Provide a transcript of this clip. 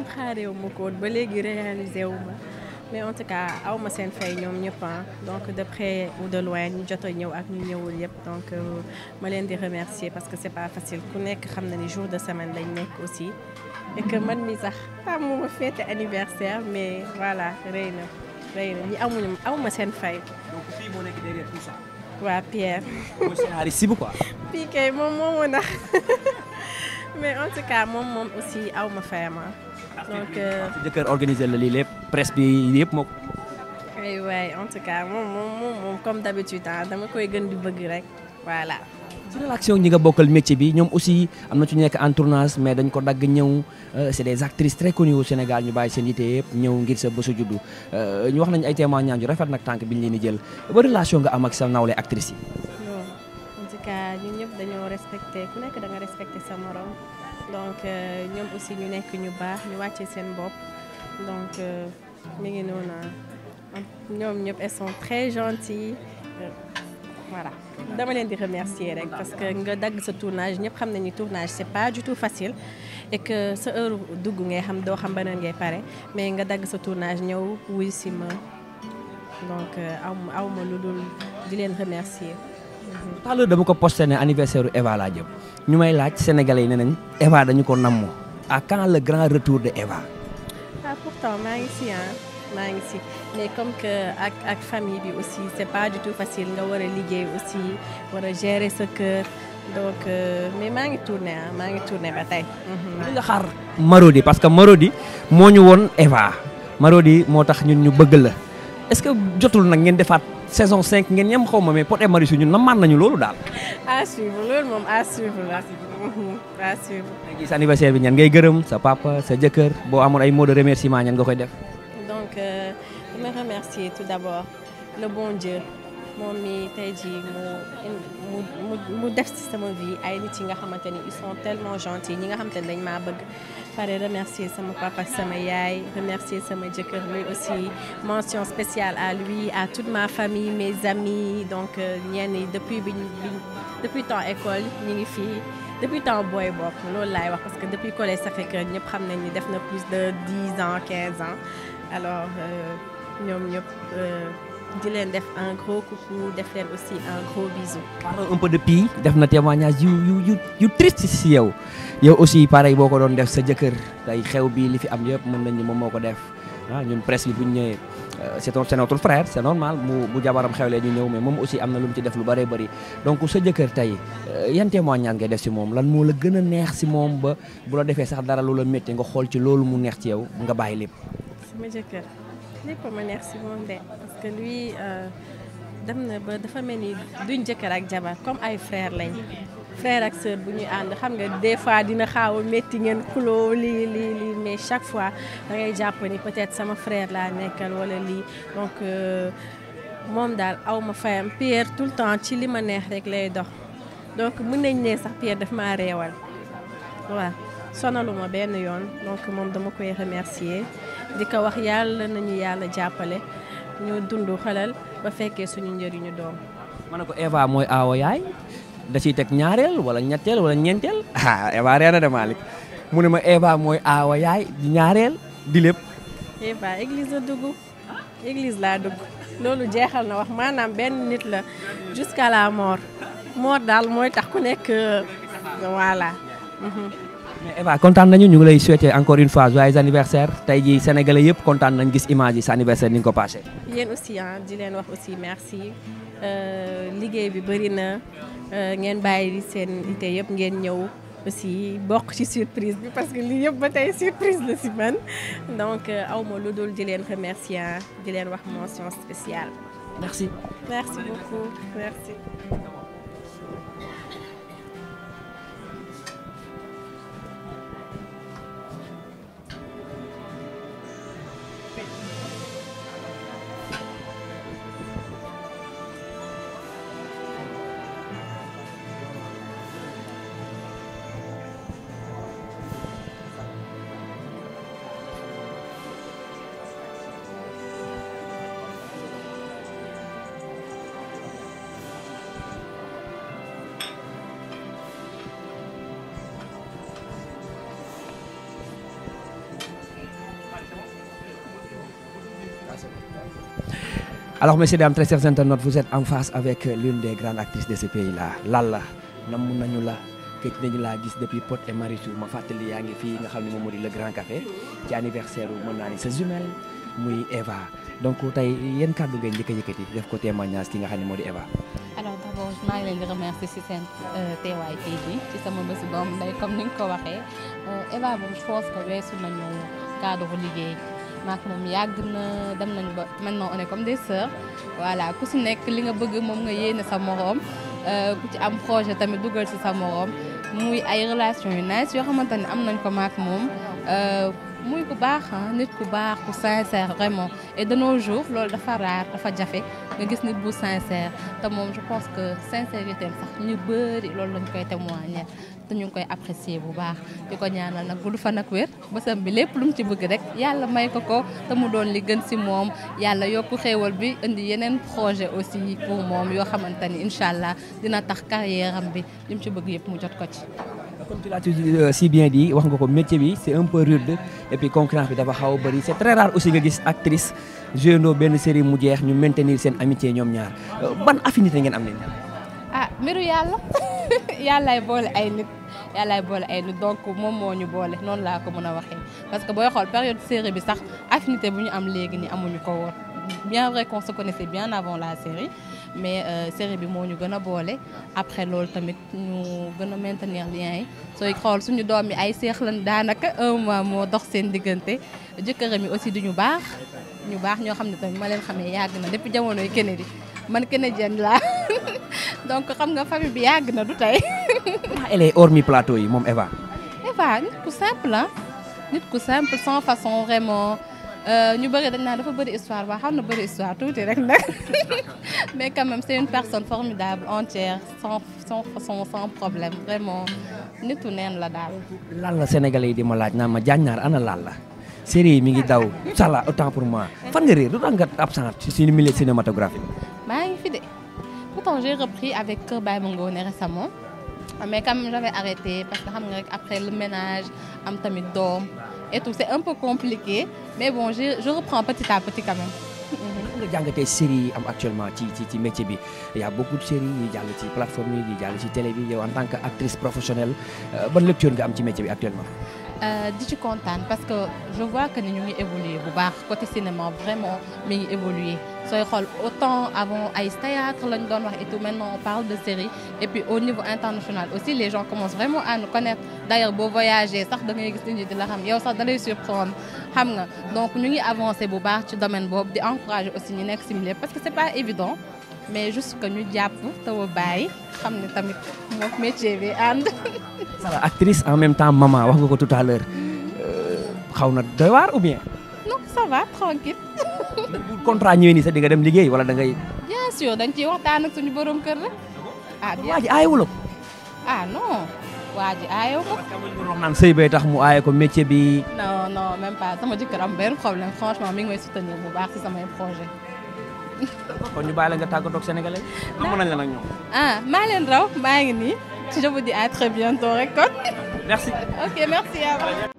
xaareewu ma ko woon ba léegi réalisé wu ma mais en tout cas aw ma seen fay ñoom ñëpp donc de près ou de loin ñu jot a ñëw ak ñu ñëwul yëpp donc ma leen di remercier parce que c'est pas facile ku nekk xam na ni jour de semaine lañ nekk aussi et que man mi sax tàmmu ma fête anniversaire mais voilà rëy na rëy na ñi amuñu aw ma seen fay. donc fii moo nekk derrière tout ça. waa Pierre. mooy scénariste bi quoi. fii kay moom moo mën a mais en tout cas moom moom aussi aw ma fayama donc. sa jëkkër organisé la lii lépp presse bi yëpp moo ko. oui oui en tout cas moom moom moom comme d'habitude dama koy gën di bëgg rek voilà. ci relation ñi nga bokkal métier bi ñoom aussi am na ci nekk en tournage mais dañ ko dagg ñëw c'est des actrices très connues au Sénégal ñu bàyyi seen yite yëpp ñëw ngir sa bésu juddu ñu wax nañu ay témoignages yu rafet nag tànk bi ñu leen di jël ba relation nga am ak sa nawle actrices yi. non en tout cas ñun ñëpp dañoo respecté ku nekk da nga respecté sa morom donc ñoom aussi ñu nekk ñu baax ñu wàcce seen bopp donc mi ngi noonu ñoom ñëpp elles sont très gentilles voilà. dama leen di remercier rek parce que nga dagg sa tournage ñëpp xam nañu tournage c'est pas du tout facile et que sa heure dugg ngay xam doo xam beneen ngay pare mais nga dagg sa tournage ñëw wuy si ma donc aw ma aw ma lu dul di leen remercier. tout à l'heure dama ko posté ne anniversaire u Eva laa jëm ñu may laaj sénégalais yi ne nañ Eva dañu ko namm à quand le grand retour de Eva. ah pourtant maa ngi si ah maa ngi si mais comme que ak ak famille bi aussi c'est pas du tout facile nga war a liggéey aussi war a gérer sa kër donc mais maa ngi tourné ah maa ngi tourné ba tey. li nga xaar Marodi parce que Marodi moo ñu woon Eva Marodi moo tax ñun ñu bëgg la est-ce que jotul nag ngeen defaat saison 5 ngeen ñem xaw ma mais Pod et Marichou ñun namaan nañu loolu daal. à suivre loolu moom à suivre la à suivre. léegi sa anniversaire bi ñan ngay gërëm sa papa sa jëkkër boo amoon ay mots de remerciement ñan nga koy def. donc dama remercier tout d'abord le bon Dieu moom mi tey jii mu mu mu def ci sama vie ay nit yi nga xamante ni ils sont tellement gentils ñi nga xamante ni dañ maa bëgg pare remercier sama papa sama yaay remercier sama jëkkër lui aussi mention spéciale à lui à toute ma famille mes amis donc ñenn yi depuis bi depuis temps école ñi ngi fii depuis temps booy bopp loolu laay wax parce que depuis collège Sacré-Cœur ñëpp xam nañ ni def na plus de 10 ans 15 ans alors ñoom ñëpp di leen def un gros coucou def leen aussi un gros bisou. parlons un peu de Pi def na témoignage yu yu yu yu triste si yow yow aussi pareil boo ko doon def sa jëkkër tey xew bi li fi am yëpp mën nañ ni moom moo ko def ah ñun presse bi bu ñu ñëwee c'est c'est notre frère c'est normal mu bu jabaram xewlee ñu ñëw mais moom aussi am na lu mu ci def lu bëree bëri donc sa jëkkër tey yan témoignage ngay def si moom lan moo la gën a neex si moom ba bu la defee sax dara lu la métti nga xool ci loolu mu neex ci yow nga bàyyi lépp. sama jëkkër lépp ma neex si moom de parce que lui dem na ba dafa mel ni duñ jëkkër ak jabar comme ay frère lañ frère ak sœur bu ñuy ànd xam nga des fois dina xaaw a métti ngeen xuloo lii lii lii mais chaque fois da ngay jàpp ni peut-être sama frère laa nekkal wala lii donc moom daal aw ma fayam Pierre tout le temps ci li ma neex rek lay dox donc mën nañ ne sax Pierre daf maa reewal waaw sonaluma benn yoon donc moom dama koy remercier di ko wax yàlla nañu yàlla jàppale ñu dund xalal ba fekkee suñu njëriñu doom. ma ne ko Eva mooy aawo yaay da ciy teg ñaareel wala ñetteel wala ñeenteel ah Eva reena de Malick mu ne ma Eva mooy aawo yaay di ñaareel di lépp. Eva église la dugg église laa dugg loolu jeexal na wax maanaam benn nit la jusqu'à la mort mort daal mooy tax ku nekk voilà. mais Eva kontaan nañu ñu ngi lay souhaiter encore une fois joyeux anniversaire tey jii sénégalais yëpp kontaan nañ gis image yi sa anniversaire ni nga ko passé. yéen aussi ah di leen wax aussi merci liggéey bi bëri na ngeen bàyyi seen ité yëpp ngeen ñëw aussi bokk ci surprise bi parce que lii yëpp ba tey surprise la si man donc aw ma lu dul di leen remercier di leen wax mention spéciale. merci. merci beaucoup merci. alors messieurs dames très chers internautes vous êtes en face avec l'une des grandes actrices de ce pays là Lalla namm nañu la gëj nañu laa gis depuis Pod et Marichou ma fàttali yaa ngi fii nga xam ne moom moo di le Grand Café ci anniversaire mën naa ni sa jumelle muy Eva donc tey yéen kàddu ngeen njëkk a yëkkati def ko témoignage ki nga xam ne moo di Eva. alors d'abord maa ngi leen di remercier ci seen teewaay tey jii ci sama bésu doom day comme ni nga ko waxee Eva moom je pense que weesu nañu cadre liggéey maak moom yàgg na dem nañu ba maintenant on est comme des sœurs voilà ku si nekk li nga bëgg moom nga yéene sa moroom ku ci am projet tamit dugal ci sa moroom muy ay relation yu nice yoo xamante ne am nañ ko maak moom muy ku baax nit ku baax ku sincère vraiment et de nos jours loolu dafa rare dafa jafe nga gis nit bu sincère te moom je pense que sincérité am sax ñu bëri loolu lañ koy témoigner te ñu ngi koy apprécier bu baax di ko ñaanal nag bu du fa nag wér bësam bi lépp lu mu ci bëgg rek yàlla may ko ko te mu doon li gën si moom yàlla yokku xéewal bi indi yeneen projet aussi pour moom yoo xamante ni incha allah dina tax carrière am bi li mu ci bëgg yëpp mu jot ko ci. comme tu l'as si bien dit wax nga ko métier bi c'est un peu rude et puis concurrence bi dafa xaw a bëri c'est très rare aussi nga gis actrice joué benn série mu jeex ñu maintenir seen amitié ñoom ñaar ban affinité ngeen am ne ah mbiru yàlla yàllaay boole ay nit yàllaay boole ay nit donc moom moo ñu boole noonu laa ko mën a waxee parce que booy xool période série bi sax affinité bu ñu am léegi ni amuñu ko woon bien vrai qu'on se connaissait bien avant la série mais série bi moo ñu gën a boole après loolu tamit ñu gën a maintenir lien yi sooy xool suñu doom yi ay seex lan daanaka un mois moo dox seen diggante jëkkëram yi aussi du ñu baax ñu baax ñoo xam ne tamit ma leen xamee yàgg na depuis jamonoy Kennedy man Kennedienne laa donc xam nga famille bi yàgg na du tey. elle est hormis plateau yi moom Eva. Eva nit ku simple ah nit ku simple sans façon vraiment. ñu bëri dañ naan dafa bëri histoire waa xam na bëri histoire tuuti rek nag mais quand même c'est une personne formidable entière sans sans façon sans problème vraiment nitu neen la daal. Lalla sénégalais yi di ma laaj naan ma jaaññaar ana Lalla série yi mi ngi daw sala autant pour moi fan nga réer lu tax nga absent ci suñu milieu cinématographique. maa ngi fi de pourtant j'ai repris avec Kër Baye Mangone récemment mais quand même j'avais arrêté parce que xam nga rek après le ménage am tamit doom. et tout c'est un peu compliqué mais bon je je reprends petit à petit quand même. nga jàngatee série yi am actuellement ci ci ci métier bi y a beaucoup de séries yi jàll ci plateforme yi jàll ci télé bi yow en tant que actrice professionnelle ban lecture nga am ci métier bi actuellement. di ci kontaan parce que je vois que ni ñu ngi évoluer bu baax côté cinéma vraiment mi ngi évoluer sooy xool autant avant ay théâtre lañ doon wax et tout maintenant on parle de série et puis au niveau international aussi les gens commencent vraiment à nous connaître d'ailleurs boo voyager sax da ngay gis nit ñi di la xam yow sax da lay surprendre xam nga donc ñu ngi avancer bu baax ci domaine boobu di encourager aussi ñu nekk si milieu parce que c'est pas évident mais juste que ñu jàpp taw a bàyyi xam ne tamit moom métier bi ànd. Sala actrice en même temps maman wax nga ko tout à l'heure xaw na doy waar ou bien. non ça va tranquille. bu contrat ñëwee nii sax di nga dem liggéey wala da ngay. bien sûr dañ ciy waxtaan ak suñu borom kër la. ah bien waa ji aayewul ko. ah non waa ji aayewu ko. wax naan sëy bay tax mu aaye ko métier bi. non non même pas sama jëkkër am benn problème franchement mi ngi may soutenir bu baax ci samay projet kon ñu bàyyi la nga tàggatoo ak sénégalais. am nañ la nag ñoom. ah maa leen raw maa ngi nii je vous dis à très bientôt rek kon. merci. ok merci à vous.